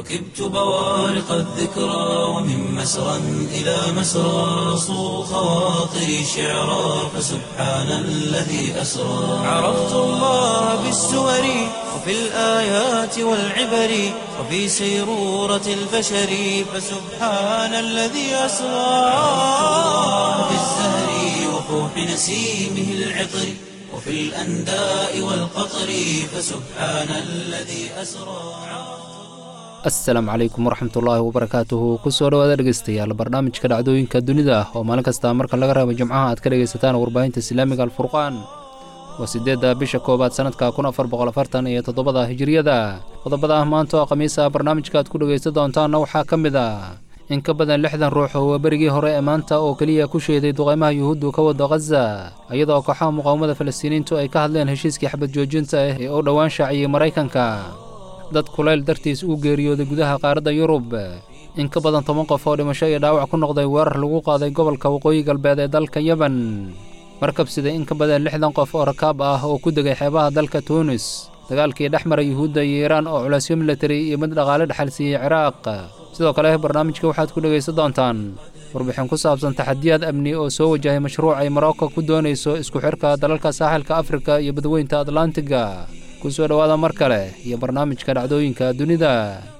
ركبت بوارق الذكرى ومن مسرى إلى مسرى صو خواطري شعرا فسبحان الذي أسرى عرفت الله بالسور وفي الآيات والعبر وفي سيرورة البشر فسبحان الذي أسرى في الزهر وفوح نسيمه العطر وفي الأنداء والقطر فسبحان الذي أسرى asalaamu calaykum waraxmatullaahi wabarakaatuhu kusoo dhawaada dhegeystayaal barnaamijka dhacdooyinka dunida oo maalin kasta marka laga reebo jimcaha aad ka dhegaysataan warbaahinta islaamiga alfurqaan waa siddeedda bisha koowaad sannadka kun afar boqol afartan iyo toddobada hijiriyada qodobada ah maanta oo khamiisa barnaamijka aad ku dhegaysan doontaanna waxaa ka mid ah in ka badan lixdan ruux oo waa berigii hore ee maanta oo keliya ku sheeday duqaymaha yuhuuddu ka wada khaza iyadoo kooxaha muqaawamada falastiiniintu ay ka hadleen heshiiskii xabad joojinta ah ee u dhowaan shaaciyey maraykanka dad kulayl dartiis uu geeriyooday gudaha qaaradda yurub in ka badan toban qof oo dhimasho iyo dhaawac ku noqday weerar lagu qaaday gobolka waqooyi galbeed ee dalka yeban markabsida in ka badan lixdan qof oo rakaab ah oo ku degay xeebaha dalka tuunis dagaalkii dhex mara yuhuudda iyo iiraan oo culaysyo militari iyo mid dhaqaale dhexal siiyey ciraaq sidoo kale barnaamijka waxaad ku dhegaysan doontaan warbixin ku saabsan taxadiyaad amni oo soo wajahay mashruuc ay marocco ku doonayso isku xidhka dalalka saaxilka afrika iyo badweynta atlantiga ku soo dhowaada mar kale iyo barnaamijka dhacdooyinka dunida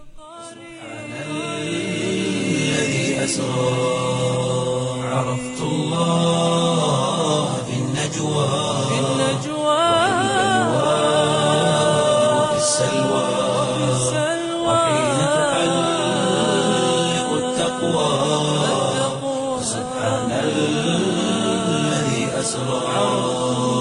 الذي أسرى عرفت الله في النجوى في وفي السلوى وحين تحلق التقوى سبحان الذي أسرى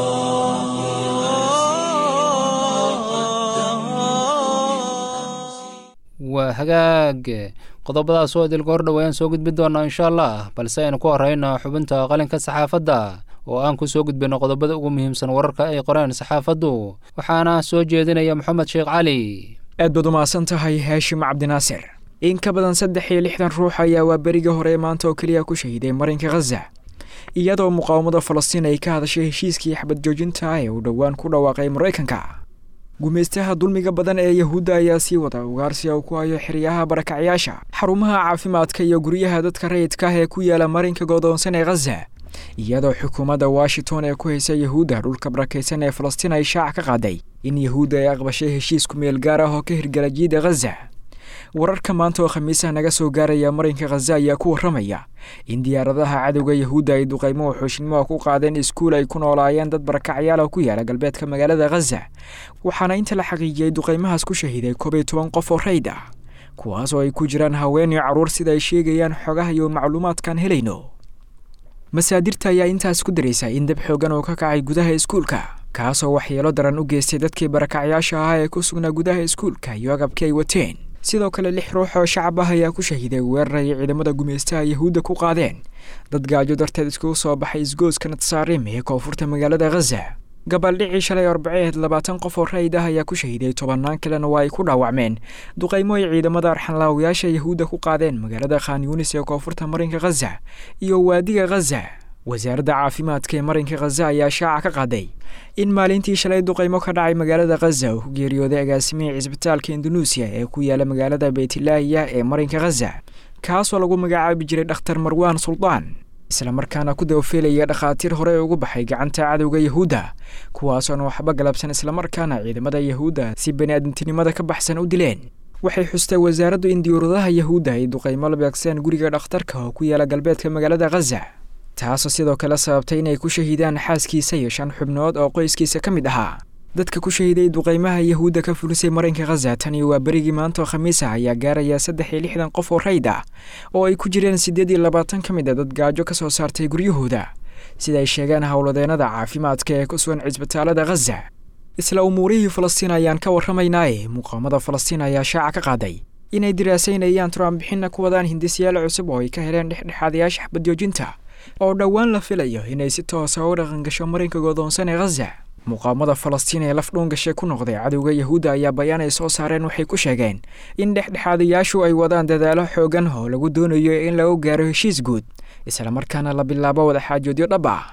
waa hagaag qodobadaas oo idilka hor dhowayaan soo gudbi doonaa insha allah balse aynu ku horrayna xubinta qalinka saxaafadda oo aan ku soo gudbino qodobada ugu muhiimsan wararka ay qoreen saxaafaddu waxaana soo jeedinaya moxamed sheekh cali aad baad umahadsan tahay haashim cabdinaasir in ka badan saddex iyo lixdan ruux ayaa waa berigii hore maanta oo keliya ku shahiday marinka khaza iyadoo muqaawamada falastiin ay ka hadashay heshiiskii xabad joojinta ee uu dhowaan ku dhawaaqay maraykanka gumaystaha dulmiga badan ee yahuudda ayaa sii wada ugaarsiga uu ku hayo xeryaha barakacyaasha xarumaha caafimaadka iyo guryaha dadka rayidka ah ee ku yaala marinka godoonsan ee khaza iyadoo xukuumadda washington ee ku haysa yahuudda dhulka barakaysan ee falastiin ay shaac ka qaaday in yahuudda ay aqbashay heshiis ku meel gaar ah oo ka hirgala jiida khaza wararka maanta oo khamiisaha naga soo gaaraya marinka khaza ayaa ku warramaya in diyaaradaha cadowga yahuudda ay duqaymo xooshnimoha ku qaadeen iskuul ay ku noolaayeen dad barakacyaal oo ku yaala galbeedka magaalada khaza waxaana inta la xaqiijiyey duqaymahaas ku shahiday koob iyo toban qof oo rayd ah kuwaas oo ay ku jiraan haween iyo carruur sida ay sheegayaan xogaha iyo macluumaadkaan helayno masaadirta ayaa intaas ku daraysa in dab xoogan oo ka kacay gudaha iskuulka kaasoo waxyeelo daran u geystay dadkii barakacyaasha ahaa ee ku sugnaa gudaha iskuulka iyo agabkii ay wateen sidoo kale lix ruux oo shacab ah ayaa ku shahiday weerar ay ciidamada gumaystaha yahuudda ku qaadeen dad gaajo darteed iskugu soo baxay isgooska natsaarim ee koonfurta magaalada khaza gabaldhicii shalay arbaceed labaatan qof oo rayid ah ayaa ku shahiday tobannaan kalena waa ay ku dhaawacmeen duqaymo ay ciidamada arxanlaawayaasha yahuudda ku qaadeen magaalada khan yunis ee koonfurta marinka khaza iyo waadiga khaza wasaaradda caafimaadka ee marinka khaza ayaa shaaca ka qaaday in maalintii shalay duqaymo ka dhacay magaalada khaza uu ku geeriyooday agaasimihii cisbitaalka indunuusiya ee ku yaala magaalada beytlaahiya ee marinka khaza kaasoo lagu magacaabi jiray dhakhtar marwaan suldaan islamarkaana ku dawafeelaya dhakhaatiir hore ee ugu baxay gacanta cadowga yahuudda kuwaasoona waxba galabsan islamarkaana ciidamada yahuudda si bani-aadamtinimada ka baxsan u dileen waxay xustay wasaaraddu in diyuuradaha yahuudda ay duqaymo la beegseen guriga dhakhtarka oo ku yaala galbeedka magaalada khaza taasoo sidoo kale sababtay inay ku shahiidaan xaaskiisa iyo shan xubnood oo qoyskiisa ka mid ahaa dadka ku shahiiday duqaymaha yahuudda ka fulisay marinka khaza tani waa berigii maanta oo khamiis ah ayaa gaaraya saddex iyo lixdan qof oo rayd ah oo ay ku jireen siddeed iyo labaatan ka mid a dad gaajo ka soo saartay guryahooda sida ay sheegeen howladeennada caafimaadka ee ku sugan cisbitaalada khaza isla umuurihii falastiin ayaan ka warramaynaaye muqaamada falastiin ayaa shaaca ka qaaday inay diraasaynayaan turaanbixinna ku wadaan hindisyaal cusub oo ay ka heleen dhexdhexaadayaasha xabadjoojinta oo dhowaan la filayo inay si toosa u dhaqangasho marinka godoonsan ee khaza muqaamada falastiin ee laf dhuungashe ku noqday cadowga yahuudda ayaa bayaan ay soo saareen waxay ku sheegeen in dhexdhexaadayaashu ay wadaan dadaalo xoogan oo lagu doonayo in lagu gaaro heshiis guud islamarkaana la bilaabo wadaxaajoodyo dhab ah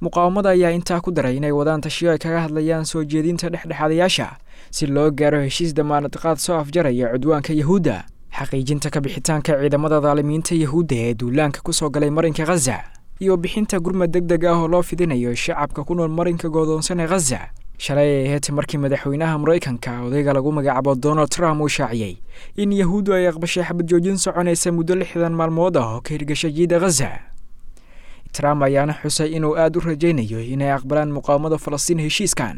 muqaawamada ayaa intaa ku daray inay wadaan tashiyo ay kaga hadlayaan soo jeedinta dhexdhexaadayaasha si loo gaaro heshiis damaanad qaad soo afjaraya cudwaanka yahuudda xaqiijinta ka bixitaanka ciidamada daalimiinta yahuudda ee duulaanka ku soo galay marinka khaza iyo bixinta gurmad deg deg ah oo loo fidinayo shacabka ku nool marinka goodoonsan ee khaza shalay ay ahayd markii madaxweynaha maraykanka odayga lagu magacaabo donald trump uu shaaciyey in yahuuddu ay aqbashay xabad joojin soconaysa muddo lixdan maalmood ah oo ka hirgashay jiida khaza trump ayaana xusay inuu aada u rajaynayo inay aqbalaan muqaawamada falastiin heshiiskan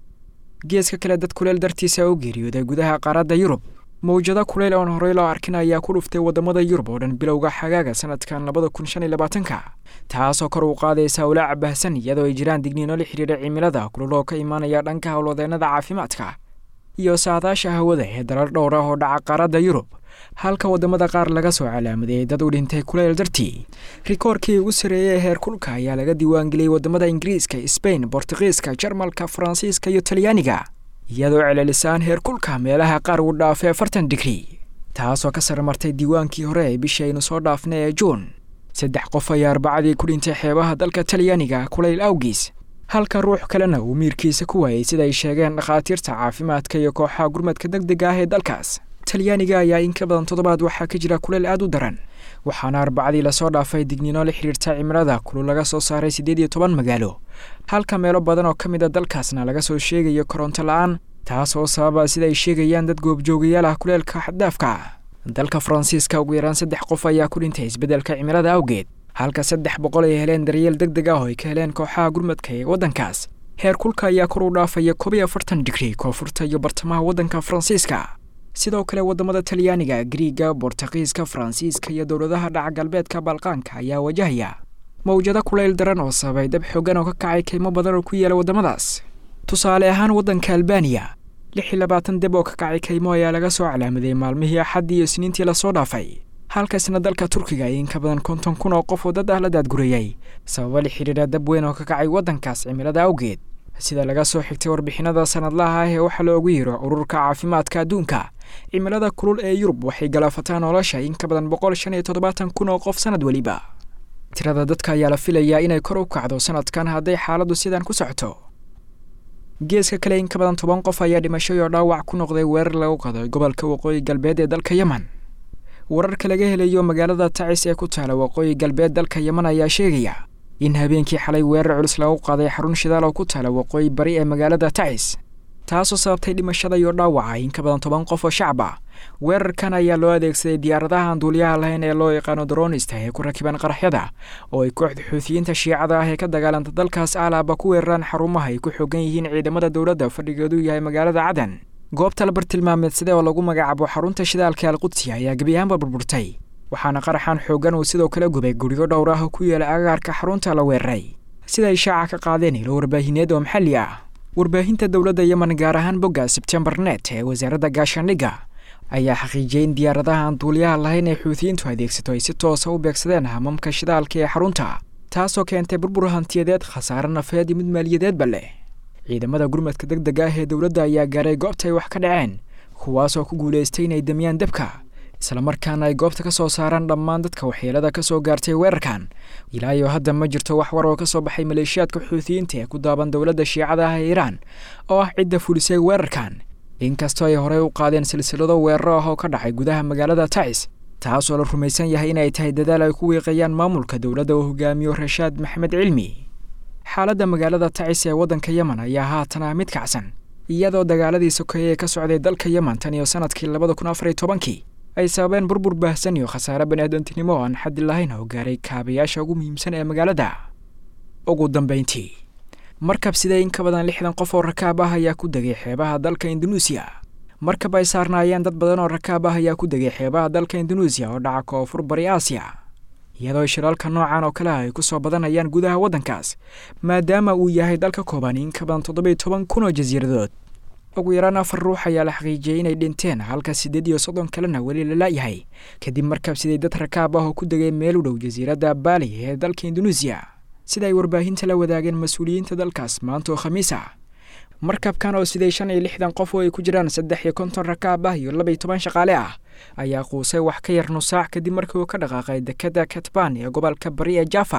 geeska kale dad kuleel dartiisa u geeriyooday gudaha qaaradda yurub mawjado kuleyl oon horey loo arkin ayaa ku dhuftay waddamada yurub oo dhan bilowga xagaaga sanadkan labada kun shan iyo labaatanka taasoo kor u qaadaysa walaaca baahsan iyadoo ay jiraan digniino la xidhiidha cimilada kululoo ka imaanaya dhanka howlwadeennada caafimaadka iyo saadaasha hawada ee dalal dhowr ah oo dhaca qaaradda yurub halka waddamada qaar laga soo calaamadeeyey dad u dhintay kuleyl dartii rikoorkii ugu sarreeyey ee heer kulka ayaa laga diiwaangeliyey waddamada ingiriiska sbain bortugiiska jarmalka faransiiska iyo talyaaniga iyadoo celelisaan heer kulka meelaha qaar uu dhaafay afartan digri taasoo ka sarmartay diiwaankii hore ee bishii aynu soo dhaafnay ee juun saddex qof ayaa arbacadii ku dhintay xeebaha dalka talyaaniga kulayl awgiis halka ruux kalena uu miirkiisa ku waayey sida ay sheegeen dhakhaatiirta caafimaadka iyo kooxaha gurmadka deg dega ah ee dalkaas talyaaniga ayaa in ka badan toddobaad waxaa ka jira kuleyl aad u daran waxaana arbacadii lasoo dhaafay digniino la xidhiirta cimilada kulul laga soo saaray siddeed iyo toban magaalo halka meelo badan oo ka mid a dalkaasna laga soo sheegayo koronto la-aan taas oo sababa sida ay sheegayaan dad goobjoogayaal ah kuleelka xaddaafka ah dalka faransiiska ugu yaraan saddex qof ayaa ku dhintay isbeddelka cimilada awgeed halka saddex boqol ay heleen daryeel deg deg ah oo ay ka heleen kooxaha gurmadka ee waddankaas heer kulka ayaa kor u dhaafaya koob iyo afartan digri koonfurta iyo bartamaha waddanka faransiiska sidoo kale waddamada talyaaniga griiga bortugiiska faransiiska iyo dowladaha dhaca galbeedka balqaanka ayaa wajahaya mawjado kulayl daran oo sababay dab xoogan oo ka kacay kaymo badan oo ku yaala waddamadaas tusaale ahaan waddanka albaniya lix iyo labaatan deb oo ka kacay kaymo ayaa laga soo calaamaday maalmihii axaddii iyo isniintii lasoo dhaafay halkaasna dalka turkiga ay in ka badan konton kun oo qof oo dad ah la daadgurayay sababa la xidhiidha dab weyn oo ka kacay waddankaas cimilada awgeed sida laga soo xigtay warbixinada sanadlaha ah ee waxaa loogu yiro ururka caafimaadka adduunka cimilada kulul ee yurub waxay galaafataa nolosha in ka badan boqol shan iyo toddobaatan kun oo qof sanad weliba tirada dadka ayaa la filayaa inay kor u kacdo sanadkan hadday xaaladdu sidan ku socoto geeska kale in ka badan toban qof ayaa dhimashay oo dhaawac ku noqday weerar lagu qaday gobolka waqooyi galbeed ee dalka yemen wararka laga helayo magaalada tacis ee ku taala waqooyi galbeed dalka yemen ayaa sheegaya in habeenkii xalay weerar culus lagu qaaday xarun shidaal oo ku taala waqooyi bari ee magaalada tacis taasoo sababtay dhimashada iyo dhaawaca in ka badan toban qof oo shacab ah weerarkan ayaa loo adeegsaday diyaaradaha aan duuliyaha lahayn ee loo yaqaano dronista ee ku rakiban qaraxyada oo ay kooxda xuutiyiinta shiicada ah ee ka dagaalanta dalkaas alaaba ku weeraraan xarumaha ay ku xoogan yihiin ciidamada dowladda fadhigeedu yahay magaalada cadan goobta la bartilmaameedsade oo lagu magacaabo xarunta shidaalka alqudsi ayaa gebi ahaanba burburtay waxaana qaraxan xoogan uu sidoo kale gubay guryo dhowr ah oo ku yaala agaarka xarunta la weeraray sida ay shaaca ka qaadeen ilo warbaahineed oo maxalli ah warbaahinta dowladda yemen gaar ahaan bogga sebtembar net ee wasaaradda gaashaandhigga ayaa xaqiijiyey in diyaaradaha aan duuliyaha lahayn ee xuutiyiintu adeegsato ay si toosa u beegsadeen hamamka shidaalka ee xarunta taasoo keentay burbur hantiyadeed khasaare nafeed iyo mid maaliyadeedba leh ciidamada gurmadka deg deg ah ee dowladda ayaa gaaray goobta ay wax ka dhaceen kuwaasoo ku guulaystay inay damiyaan debka islamarkaana ay goobta ka soo saaraan dhammaan dadka waxyeelada ka soo gaartay weerarkan ilaa iyo hadda ma jirto wax war oo ka soo baxay maleeshiyaadka xuutiyiinta ee ku daaban dowladda shiicada ah ee iiraan oo ah cidda fulisay weerarkan inkastoo ay horey u qaadeen silsilado weeraro ah oo ka dhacay gudaha magaalada tacis taasoo la rumaysan yahay inay tahay dadaal ay ku wiiqayaan maamulka dowladda uu hogaamiyo rashaad maxamed cilmi xaaladda magaalada tacis ee waddanka yemen ayaa haatan ah mid kacsan iyadoo dagaaladii sokeeye ee ka socday dalka yemen tan iyo sanadkii labada kun afar iyo tobankii ay sababeen burbur baahsan iyo khasaare baniaadantinimo oo aan xaddi lahayn oo gaaray kaabayaasha ugu muhiimsan ee magaalada ugu dambayntii markab sidee in ka badan lixdan qof oo rakaab ah ayaa ku degay xeebaha dalka indunuusiya markab ay saarnaayeen dad badan oo rakaab ah ayaa ku degay xeebaha dalka indunuusiya oo dhaca koonfur bari aasiya iyadoo shiraalka noocan oo kale ah ay ku soo badanayaan gudaha waddankaas maadaama uu yahay dalka kooban in ka badan toddobiyo toban kun oo jasiiradood ugu yaraan afar ruux ayaa la xaqiijiyey inay dhinteen halka siddeed iyo soddon kalena weli la la'yahay kadib markab siday dad rakaab ah oo ku degay meel u dhow jasiiradda baali ee dalka indunuusiya sida ay warbaahinta la wadaageen mas-uuliyiinta dalkaas maanta oo khamiis ah markabkan oo siday shan iyo lixdan qof oo ay ku jiraan saddex iyo konton rakaab ah iyo laba iyo toban shaqaale ah ayaa quusay wax ka yar nusaac kadib markii uu ka dhaqaaqay dekadda katban ee gobolka bari ee jaffa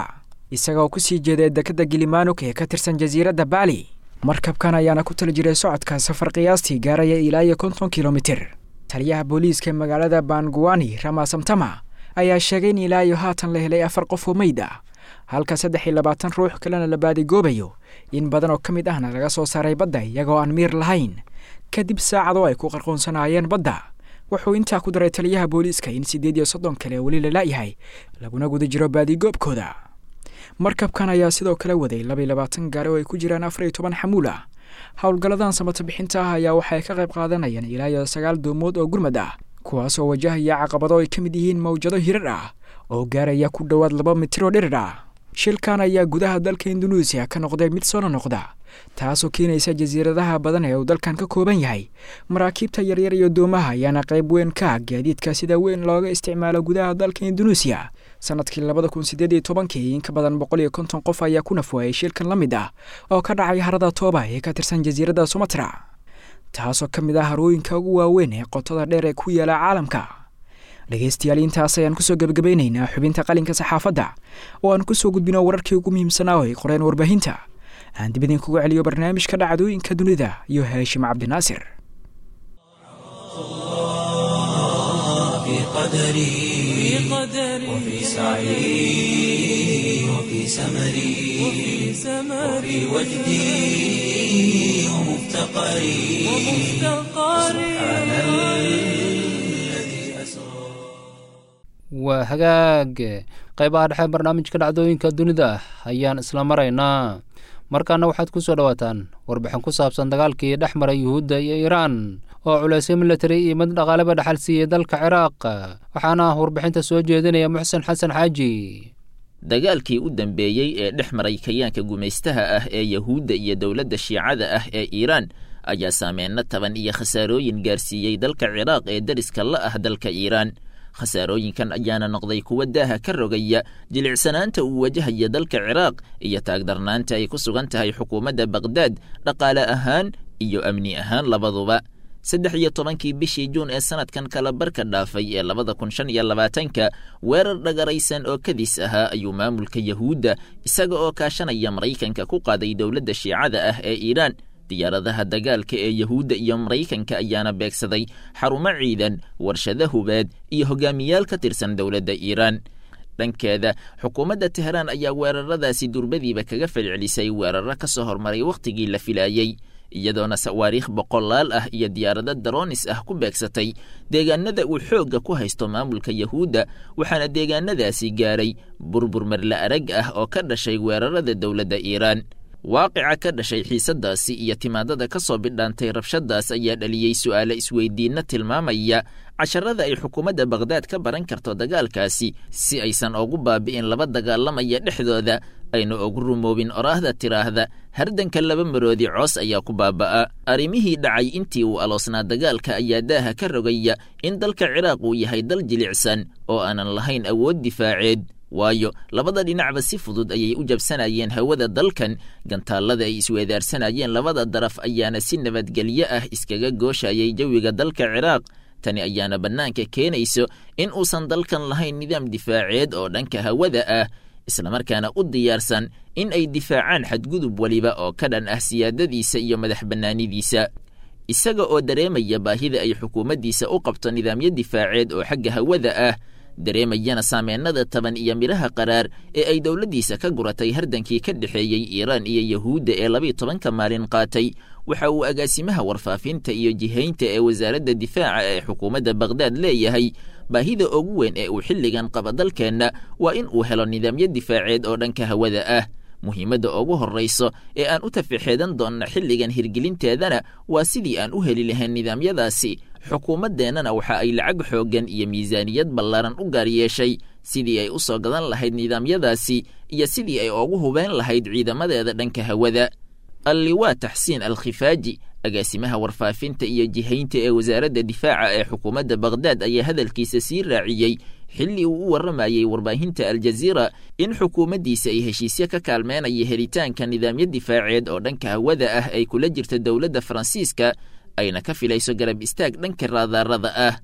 isagaoo ku sii jeeday dekadda gilimanuk ee ka tirsan jasiiradda baali markabkan ayaana ku tali jiray socodka safar qiyaastii gaaraya ilaa iyo konton kilomitir taliyaha booliiska magaalada banguani ramasamtama ayaa sheegay in ilaa iyo haatan la helay afar qof oo meyd ah halka saddex iyo labaatan ruux kalena la baadigoobayo in badan oo ka mid ahna laga soo saaray badda iyagoo aan miir lahayn kadib saacadoo ay ku qarqoonsanaayeen badda wuxuu intaa ku daray taliyaha booliiska in siddeed iyo soddon kale weli la la'yahay laguna guda jiro baadigoobkooda markabkan ayaa sidoo kale waday laba iyo labaatan gaari oo ay ku jiraan afar iyo toban xamuul ah howlgalladan samata bixinta ah ayaa waxay ka qayb qaadanayaan ilaa iyo sagaal doomood oo gurmad ah kuwaas oo wajahaya caqabado ay ka mid yihiin mawjado hirar ah oo gaaraya ku dhowaad laba mitir oo dhirir ah shilkan ayaa gudaha dalka induneisiya ka noqday mid soo nonoqda taasoo keenaysa jasiiradaha badan ee uu dalkan ka kooban yahay maraakiibta yaryar iyo doomaha ayaana qayb weyn ka ah gaadiidka sida weyn looga isticmaalo gudaha dalka induneisiya sanadkii labada kun sideed iyo tobankii in ka badan boqol iyo konton qof ayaa ku nafwaayay shilkan la mid ah oo ka dhacay harada tooba ee ka tirsan jasiiradda sumatra taasoo ka mid ah harooyinka ugu waaweyn ee qotada dheer ee ku yaala caalamka dhegaystayaal intaas ayaan kusoo gebagabeynaynaa xubinta qalinka saxaafadda oo aan kusoo gudbino wararkii ugu muhiimsanaa oo ay qoreen warbaahinta aan dib idinkugu celiyo barnaamijka dhacdooyinka dunida iyo haashim cabdinaasir في قدري وفي سعي وفي سمري وفي وجدي ومفتقري سبحان الذي أسرى waa hagaag qaybaha dhexe barnaamijka dhacdooyinka dunida ayaan isla maraynaa markaana waxaad ku soo dhowaataan warbixin ku saabsan dagaalkii dhex maray yuhuudda iyo iiraan oo culaysyo militari iyo mid dhaqaaleba dhaxal siiyey dalka ciraaq waxaana warbixinta soo jeedinaya muxsen xasan xaaji dagaalkii u dambeeyey ee dhex maray kayaanka gumaystaha ah ee yahuudda iyo dowladda shiicada ah ee iiraan ayaa saameyno taban iyo khasaarooyin gaarsiiyey dalka ciraaq ee deriska la ah dalka iiraan khasaarooyinkan ayaana noqday kuwa daaha ka rogaya jilicsanaanta uu wajahaya dalka ciraaq iyo taagdarnaanta ay ku sugan tahay xukuumadda bakhdad dhaqaale ahaan iyo amni ahaan labaduba saddex iyo tobankii bishii juun ee sanadkan kala barka dhaafay ee labada kun shan iyo labaatanka weerar dhagaraysan oo kadis ahaa ayuu maamulka yahuudda isaga oo kaashanaya maraykanka ku qaaday dowladda shiicada ah ee iiraan diyaaradaha dagaalka ee yahuudda iyo maraykanka ayaana beegsaday xarumo ciidan warshado hubeed iyo hogaamiyaal ka tirsan dowladda iiraan dhankeeda xukuumadda teheraan ayaa weeraradaasi durbadiiba kaga falcelisay weeraro ka soo hormaray wakhtigii la filaayey iyadoona sawaariikh boqolaal ah iyo diyaarado daroonis ah ku beegsatay deegaanada uu xoogga ku haysto maamulka yahuudda waxaana deegaanadaasi gaaray burbur marle arag ah oo ka dhashay weerarada dowladda iiraan waaqica ka dhashay xiisadaasi iyo timaadada ka soo bidhaantay rabshadaas ayaa dhaliyey su'aale isweydiinna tilmaamaya casharada ay xukuumadda bakhdad ka baran karto dagaalkaasi si aysan ugu baabi'in laba dagaalamaya dhexdooda ayna ugu rumoobin oraahda tiraahda hardanka laba maroodi coos ayaa ku baaba'a arrimihii dhacay intii uu aloosnaa dagaalka ayaa daaha ka rogaya in dalka ciraaq uu yahay dal jilicsan oo aanan lahayn awood difaaceed waayo labada dhinacba si fudud ayay u jabsanayeen hawada dalkan gantaallada ay isweedaarsanayeen labada daraf ayaana si nabadgelyo ah iskaga gooshayay jawiga dalka ciraaq tani ayaana bannaanka keenayso in uusan dalkan lahayn nidaam difaaceed oo dhanka hawada ah islamarkaana u diyaarsan in ay difaacaan xadgudub weliba oo ka dhan ah siyaadadiisa iyo madax bannaanidiisa isaga oo dareemaya baahida ay xukuumaddiisa u qabto nidaamyo difaaceed oo xagga hawada ah dareemayana saameennada taban iyo midhaha qaraar ee ay dowladdiisa ka guratay hardankii ka dhexeeyey iiraan iyo yahuudda ee labiiyo tobanka maalin qaatay waxa uu agaasimaha warfaafinta iyo jihaynta ee wasaaradda difaaca ee xukuumadda bakhdad leeyahay baahida ugu weyn ee uu xilligan qaba dalkeenna waa in uu helo nidaamyo difaaceed oo dhanka hawada ah muhiimadda ugu horrayso ee aan u tafixeedan doonna xilligan hirgelinteedana waa sidii aan u heli lahayn nidaamyadaasi xukuumaddeennana waxa ay lacag xooggan iyo miisaaniyad ballaaran u gaar yeeshay sidii ay u soo gadan lahayd nidaamyadaasi iyo sidii ay ugu hubeen lahayd ciidamadeeda dhanka hawada alliwaa taxsiin alkhifaaji agaasimaha warfaafinta iyo jihaynta ee wasaaradda difaaca ee xukuumadda bakhdad ayaa hadalkiisa sii raaciyey xilli uu u warramayey warbaahinta aljaziira in xukuumaddiisa ay heshiisyo ka kaalmeenaya helitaanka nidaamyo difaaceed oo dhanka hawada ah ay kula jirta dowladda faransiiska ayna ka filayso garab istaag dhanka raadaarada ah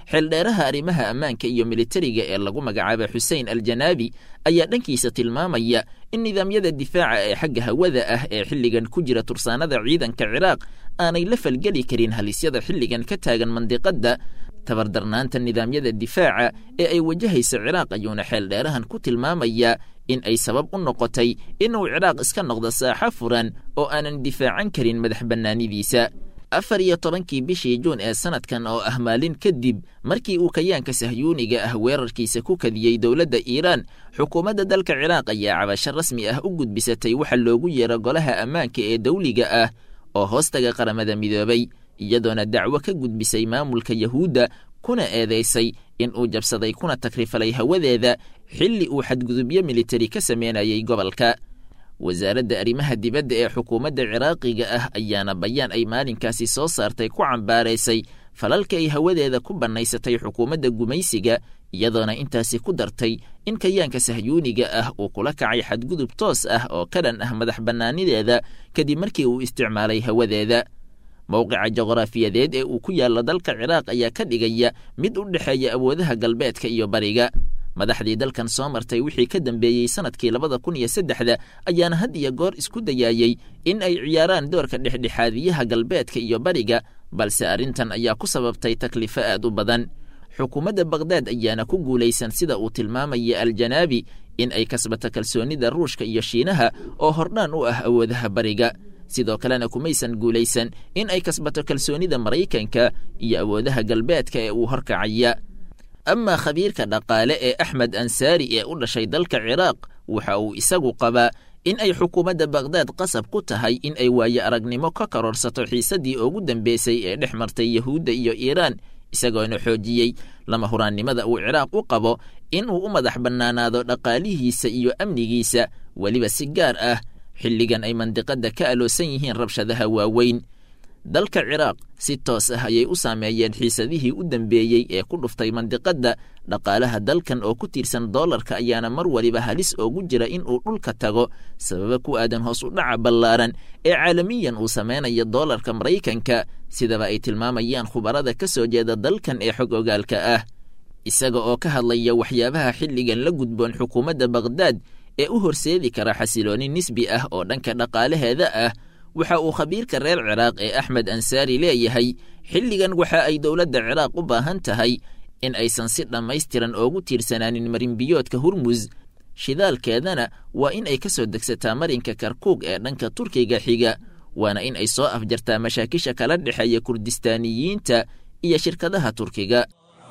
xeeldheeraha arrimaha ammaanka iyo militariga ee lagu magacaaba xusein aljanaabi ayaa dhankiisa tilmaamaya in nidaamyada difaaca ee xagga hawada ah ee xilligan ku jira tursaanada ciidanka ciraaq aanay la falgeli karin halisyada xilligan ka taagan mandiqadda tabardarnaanta nidaamyada difaaca ee ay wajahayso ciraaq ayuuna xeeldheerahan ku tilmaamayaa in ay sabab u noqotay inuu ciraaq iska noqdo saaxo furan oo aanan difaacan karin madax bannaanidiisa afar iyo tobankii bishii juun ee sanadkan oo ah maalin kadib markii uu kayaanka sahyuuniga ah weerarkiisa ku kadiyey dowladda iiraan xukuumadda dalka ciraaq ayaa cabasho rasmi ah u gudbisatay waxa loogu yeero golaha ammaanka ee dawliga ah oo hoostaga qaramada midoobay iyadoona dacwo ka gudbisay maamulka yahuudda kuna eedaysay in uu jabsaday kuna takrifalay hawadeeda xilli uu xadgudubyo militari ka sameynayay gobolka wasaaradda arrimaha dibadda ee xukuumadda ciraaqiga ah ayaana bayaan ay maalinkaasi soo saartay ku cambaaraysay falalka ay hawadeeda ku bannaysatay xukuumadda gumaysiga iyadoona intaasi ku dartay in kayaanka sahyuuniga ah uu kula kacay xadgudub toos ah oo ka dhan ah madax bannaanideeda kadib markii uu isticmaalay hawadeeda mowqica juqraafiyadeed ee uu ku yaallo dalka ciraaq ayaa ka dhigaya mid u dhexeeya awoodaha galbeedka iyo bariga madaxdii dalkan soo martay wixii ka dambeeyey sanadkii labada kun iyo saddexda ayaana had iyo goor isku dayaayey in ay ciyaaraan doorka dhexdhexaadiyaha galbeedka iyo bariga balse arrintan ayaa ku sababtay taklifo aad u badan xukuumadda bakhdad ayaana ku guulaysan sida uu tilmaamaya aljanaabi in ay kasbato kalsoonnida ruushka iyo shiinaha oo hordhaan u ah awoodaha bariga sidoo kalena kumaysan guulaysan in ay kasbato kalsoonnida maraykanka iyo awoodaha galbeedka ee uu horkacaya amaa khabiirka dhaqaale ee axmed ansaari ee u dhashay dalka ciraaq waxa uu isagu qabaa in ay xukuumadda bakhdad qasab ku tahay in ay waaye aragnimo ka kororsato xiisaddii ugu dambeysay ee dhex martay yahuudda iyo iiraan isagoona xoojiyey lama huraannimada uu ciraaq u qabo inuu u madax bannaanaado dhaqaalihiisa iyo amnigiisa weliba si gaar ah xilligan ay mandiqadda ka aloosan yihiin rabshadaha waaweyn dalka ciraaq si toos ah ayay u saameeyeen xiisadihii u dambeeyey ee ku dhuftay mandiqadda dhaqaalaha dalkan oo ku tiirsan doolarka ayaana mar waliba halis oogu jira in uu dhulka tago sababa ku aadan hoos u dhaca ballaaran ee caalamiyan uu samaynayo doolarka maraykanka sidaba ay tilmaamayaan khubarada ka soo jeeda dalkan ee xog ogaalka ah isaga oo ka hadlaya waxyaabaha xilligan la gudboon xukuumadda bakhdad ee u horseedi kara xasilooni nisbi ah oo dhanka dhaqaalaheeda ah waxa uu khabiirka reer ciraaq ee axmed ansaari leeyahay xilligan waxa ay dowladda ciraaq u baahan tahay in aysan si dhammaystiran oogu tiirsanaanin marinbiyoodka hurmus shidaalkeedana waa in ay ka soo degsataa marinka karkuug ee dhanka turkiga xiga waana in ay soo afjartaa mashaakisha kala dhexeeya kurdistaaniyiinta iyo shirkadaha turkiga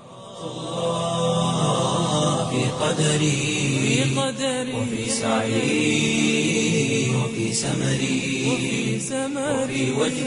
في قدري وفي سعي وفي سمري وفي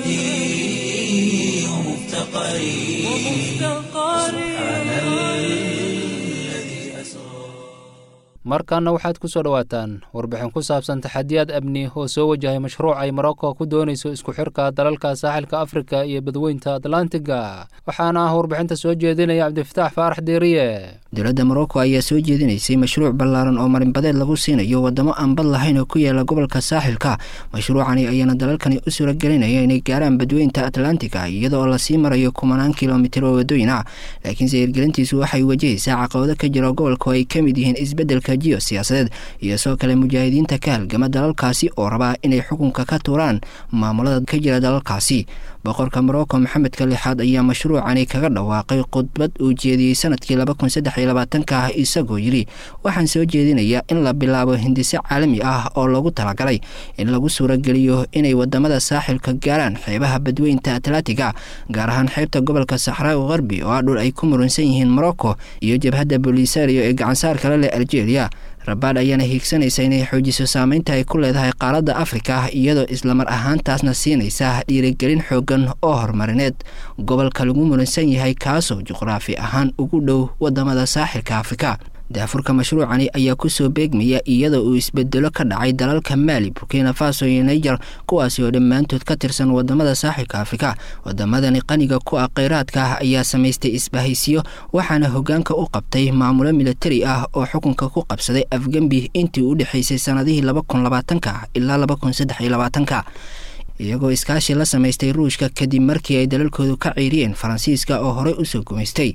وجدي ومفتقري سبحان الذي أسرى markaana waxaad ku soo dhowaataan warbixin ku saabsan taxadiyaad amni oo soo wajahay mashruuc ay morocco ku doonayso isku xirka dalalka saaxilka afrika iyo badweynta atlantiga waxaana ah warbixinta soo jeedinaya cabdifataax faarax deeriye dowladda morocco ayaa soo jeedinaysay mashruuc ballaaran oo marinbadeed lagu siinayo wadamo aan bad lahayn oo ku yaala gobolka saaxilka mashruucani ayaana dalalkani u suuragelinaya inay gaaraan badweynta atlantiga iyada oo lasii marayo kumanaan kilomitir oo wadooyin ah laakiinse hirgelintiisu waxay wajahaysaa caqabado ka jira gobolka oo ay ka mid yihiin isbeddelka jiyo siyaasadeed iyo sidoo kale mujaahidiinta ka halgama dalalkaasi oo rabaa inay xukunka ka tuuraan maamulada ka jira dalalkaasi boqorka morocco maxamedka lixaad ayaa mashruucani kaga dhawaaqay khudbad uu jeediyey sanadkii laba kun saddex iyo labaatanka ah isagoo yidhi waxaan soo jeedinayaa in la bilaabo hindise caalami ah oo loogu talagalay in lagu suurageliyo inay wadamada saaxilka gaaraan xeebaha badweynta atlantiga gaar ahaan xeebta gobolka saxraawi qarbi oo ah dhul ay ku murunsan yihiin morocco iyo jabhadda bolisario ee gacansaar kale leh algeria rabaad ayaana hiigsanaysa inay xoojiso saameynta ay ku leedahay qaaradda afrika iyadoo islamar ahaantaasna siinaysa dhiirigelin xoogan oo horumarineed gobolka lagu muransan yahay kaasoo juqraafi ahaan ugu dhow wadamada saaxilka afrika daafurka mashruucani ayaa kusoo beegmaya iyadoo uu isbedelo ka dhacay dalalka maali burkina faso iyo niger kuwaasi oo dhammaantood ka tirsan wadamada saaxilka afrika wadamadani qaniga ku ah kheyraadka ah ayaa samaystay isbahaysiyo waxaana hogaanka u qabtay maamulo militari ah oo xukunka ku qabsaday afgembi intii u dhexaysay sanadihii laba kun labaatanka ilaa laba kun saddex iyo labaatanka iyagoo iskaashi la samaystay ruushka kadib markii ay dalalkoodu ka ciiriyeen faransiiska oo horey usoo gumaystay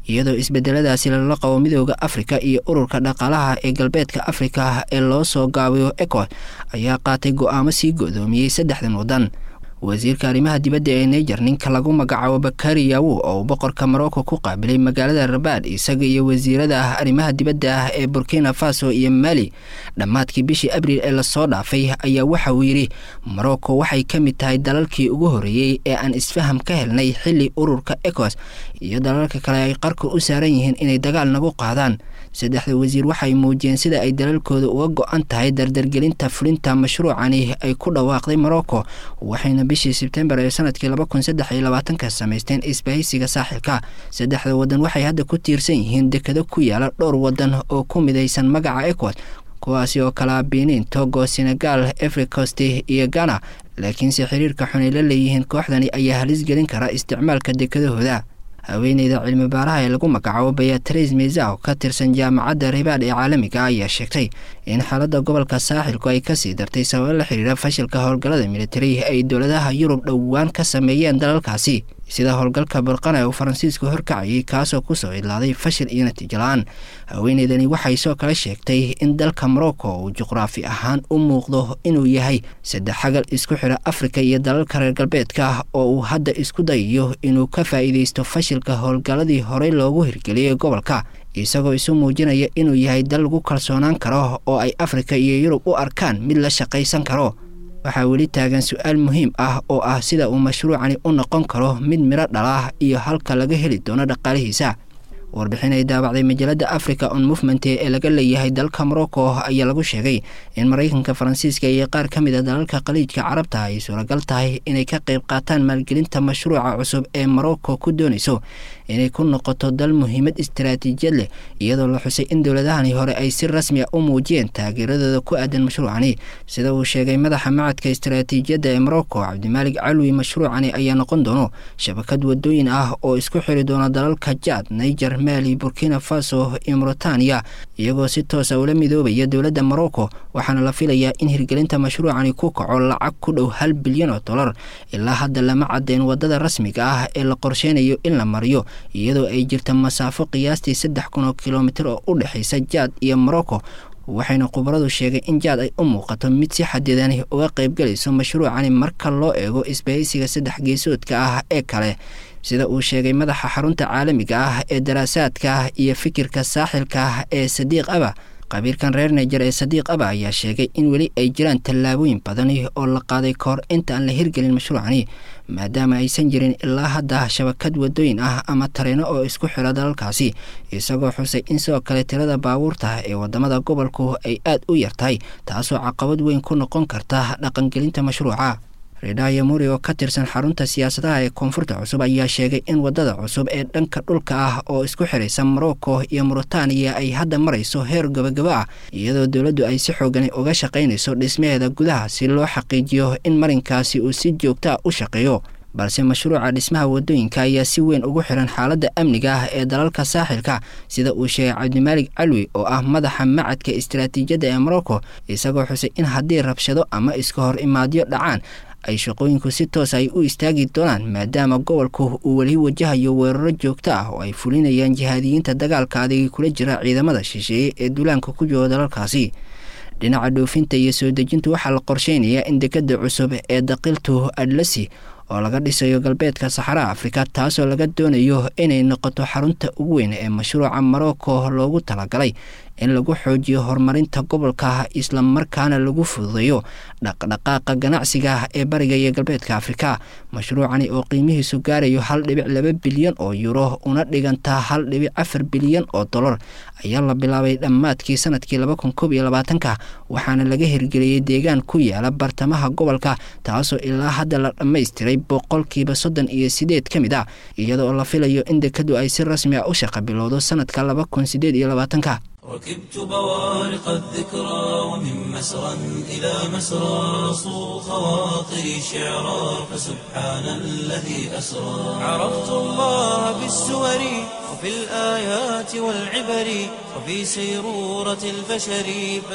iyadoo isbedeladaasi lala qabo midooda afrika iyo ururka dhaqaalaha ee galbeedka afrika ee loo soo gaabiyo ecos ayaa qaatay go-aamo sii go-doomiyey saddexdan waddan wasiirka arrimaha dibadda ee niger ninka lagu magacaabo bakari yawu oo uu boqorka morocco ku qaabilay magaalada rabaad isaga iyo wasiirada arrimaha dibadda ah ee burkina faso iyo mali dhammaadkii bishii abriil ee lasoo dhaafay ayaa waxa uu yidhi morocco waxay ka mid tahay dalalkii ugu horreeyey ee aan isfaham ka helnay xilli ururka ecos iyo dalalka kale ay qarka u saaran yihiin inay dagaal nagu qaadaan saddexda wasiir waxay muujiyeen sida ay dalalkooda uga go-an tahay dardargelinta fulinta mashruucani ay ku dhawaaqday morocco waxayna bishii sebtembar ee sanadkii laba kun saddex iyo labaatanka samaysteen isbahaysiga saaxilka saddexda waddan waxay hadda ku tiirsan yihiin dekado ku yaala dhowr waddan oo ku midaysan magaca ecos kuwaasi oo kalaa benin togo senegal efricost iyo ghana laakiinse xiriirka xun ay la leeyihiin kooxdani ayaa halis gelin kara isticmaalka dekadahooda haweeneyda cilmi baaraha ee lagu magacaabo beatrice meza oo ka tirsan jaamacadda ribaad ee caalamiga ayaa sheegtay in xaaladda gobolka saaxilku ay kasii dartay sababo la xiriira fashilka howlgallada militari ay dowladaha yurub dhowaan ka sameeyeen dalalkaasi sida howlgalka burqana uu faransiisku horkacayay kaasoo kusoo idlaaday fashil iyo natiijo la-aan haweeneydani waxay soo kale sheegtay in dalka morocco uu juqraafi ahaan u muuqdo inuu yahay saddex xagal isku xira afrika iyo dalalka reer galbeedka oo uu hadda isku dayayo inuu ka faa'iidaysto fashilka howlgalladii horey loogu hirgeliyey gobolka isagoo isu muujinaya inuu yahay dal lagu kalsoonaan karo oo ay afrika iyo yurub u arkaan mid la shaqaysan karo waxaa weli taagan su-aal muhiim ah oo ah sida uu mashruucani u noqon karo mid midho dhalah iyo halka laga heli doono dhaqaalihiisa warbixin ay daabacday majalada africa on movement ee laga leeyahay dalka morocco ayaa lagu sheegay in maraykanka faransiiska iyo qaar ka mid a dalalka khaliijka carabta ay suuragal tahay inay ka qayb qaataan maalgelinta mashruuca cusub ee morocco ku doonayso inay ku noqoto dal muhiimad istaraatiijiyad leh iyadoo la xusay in dowladahani hore ay si rasmi a u muujiyeen taageeradooda ku aadan mashruucani sida uu sheegay madaxa macadka istaraatiijiyadda ee morocco cabdimaalig calwi mashruucani ayaa noqon doono shabakad wadooyin ah oo isku xiri doona dalalka jaad niger mali burkina faso iyo mauritania iyagoo si toosa ula midoobaya dowladda morocco waxaana la filayaa in hirgelinta mashruucani ku kaco lacag ku dhow hal bilyan oo dollar ilaa hadda lama cadeen wadada rasmiga ah ee la qorsheynayo in la mariyo iyadoo ay jirta masaafo qiyaastii saddex kun oo kilomitir oo u dhexaysa jaad iyo morocco waxayna khubaradu sheegay in jaad ay u muuqato mid si xadidani uga qaybgalayso mashruucani marka loo eego isbahaysiga saddex geesoodka ah ee kale sida uu sheegay madaxa xarunta caalamiga ah ee daraasaadka iyo fikirka saaxilka ee sadiiq aba qabiirkan reer niger ee sadiiq aba ayaa sheegay in weli ay jiraan tallaabooyin badani oo la qaaday kahor inta aan la hirgelin mashruucani maadaama aysan jirin ilaa hadda shabakad wadooyin ah ama tareeno oo isku xira dalalkaasi isagoo xusay in sidoo kale tirada baabuurta ee wadamada gobolku ay aad u yartahay taasoo caqabad weyn ku noqon karta dhaqangelinta mashruuca redaya muri oo ka tirsan xarunta siyaasadaha ee koonfurta cusub ayaa sheegay in wadada cusub ee dhanka dhulka ah oo isku xiraysa morocco iyo mauritaniya ay hadda marayso heer gabagabo ah iyadoo dowladdu ay si xoogan uga shaqaynayso dhismaheeda gudaha si loo xaqiijiyo in marinkaasi uu si joogta a u shaqeeyo balse mashruuca dhismaha wadooyinka ayaa si weyn ugu xiran xaaladda amniga ah ee dalalka saaxilka sida uu sheegay cabdimaalig calwi oo ah madaxa macadka istaraatiijiyadda ee morocco isagoo xusay in haddii rabshado ama iska hor imaadyo dhacaan ay shaqooyinku si toos ay u istaagi doonaan maadaama gobolku uu weli wajahayo weeraro joogto ah oo ay fulinayaan jihaadiyiinta dagaalka adigi kula jira ciidamada shisheeye ee duulaanka ku jooga dalalkaasi dhinaca dhoofinta iyo soo dejinta waxaa la qorsheynayaa in dekada cusub ee daqiltu adlasi oo laga dhisayo galbeedka saxaraha afrika taasoo laga doonayo inay noqoto xarunta ugu weyn ee mashruuca morocco loogu talagalay in lagu xoojiyo horumarinta gobolka islamarkaana lagu fududeeyo dhaqdhaqaaqa ganacsiga ee bariga iyo galbeedka afrika mashruucani oo qiimihiisu gaarayo hal dhibic laba bilyan oo yuro una dhigantaa hal dhibic afar bilyan oo dollar ayaa la bilaabay dhammaadkii sanadkii laba kun koob iyo labaatanka waxaana laga hirgeliyey deegaan ku yaala bartamaha gobolka taasoo ilaa hadda la dhammaystiray boqolkiiba soddon iyo sideed ka mid ah iyadoo la filayo in dekadu ay si rasmi a u shaqa bilowdo sanadka laba kun sideed iyo labaatanka ركبت بوارق الذكرى ومن مسرى إلى مسرى صو خواطري شعرا فسبحان الذي أسرى عرفت الله بالسور وفي الآيات والعبر وفي سيرورة البشر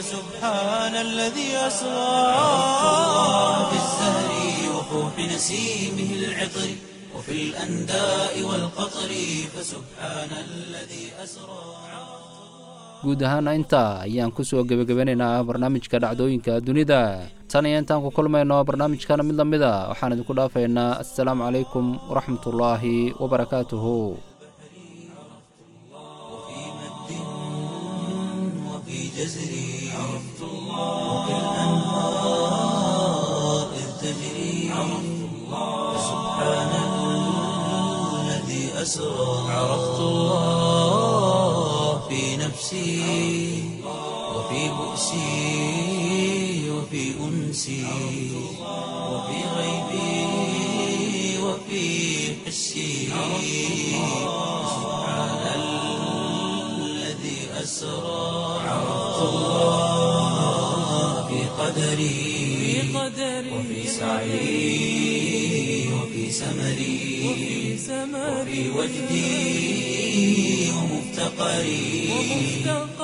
فسبحان الذي أسرى عرفت الله بالزهر وفوح نسيمه العطر وفي الأنداء والقطر فسبحان الذي أسرى guud ahaana intaa ayaan kusoo gebagabanaynaa barnaamijka dhacdooyinka dunida tan iyo intaan ku kulmayno barnaamijkana mid la mid a waxaan idinku dhaafaynaa assalaamu calaykum waraxmatullaahi wabarakaatuhu وفي مد وفي جزر عرفت الله وفي الأنهار إذ تجري عرفت الله فسبحان الذي أسرى عرفت الله في نفسي وفي بؤسي وفي أنسي وفي غيبي وفي حسي سبحان الذي أسرى عرفت الله في قدري وفي سعي وفي سمري وفي وجدي ومفتقري